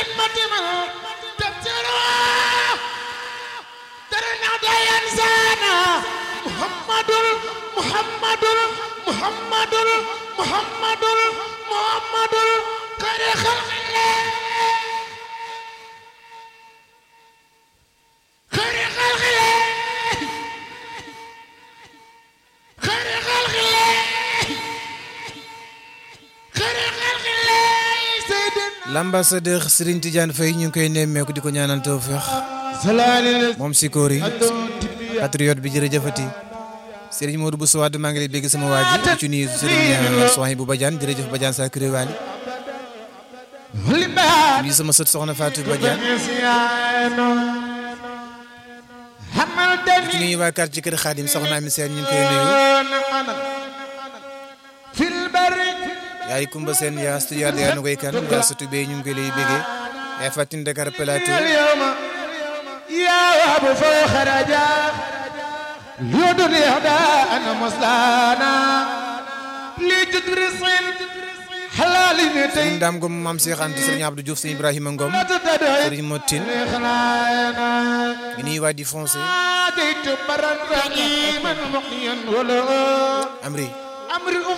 خدمة من تبتلى ترنع ينسانا محمد محمد محمد محمد محمد خير خلق الله خير خلق الله خير خلق الله خير خلق الله سيدنا l'ambassadeur Serigne Tidiane Faye ñu ngi koy nemmeeku di ko ñaanal tawfeex سلام moom Sikori patriote bi jërëjëfati Serigne Modou Bousso Wade maa ngi lay bégg sama waa ji di ci nuyu Serigne Sohaibou Badiane jërëjëf Badiane sa kuré waali nuyu sama sët soxna Fatou Badiane ci nuyu waa quartier kër Khadim soxna Ami Sène ñu ngi koy nuyu في البر yaay Kumba Sène yaa studio yaa nu koy kan yaa sëtu bee ñu ngi koy lay béggee yaay Fatin Dakar Plateau اليوم يا ابو فخرجا ليدر يهدى انا مصلانا لجدر الصين حلال Serigne نتي Dame Ngom Mame Cheikh Anta Serigne Abdou Diouf Serigne Ibrahima Ngom تدعي Serigne Motine خلانا ngi nuyu waa di foncé جيت برا رحيما مقيا ولا Amri امر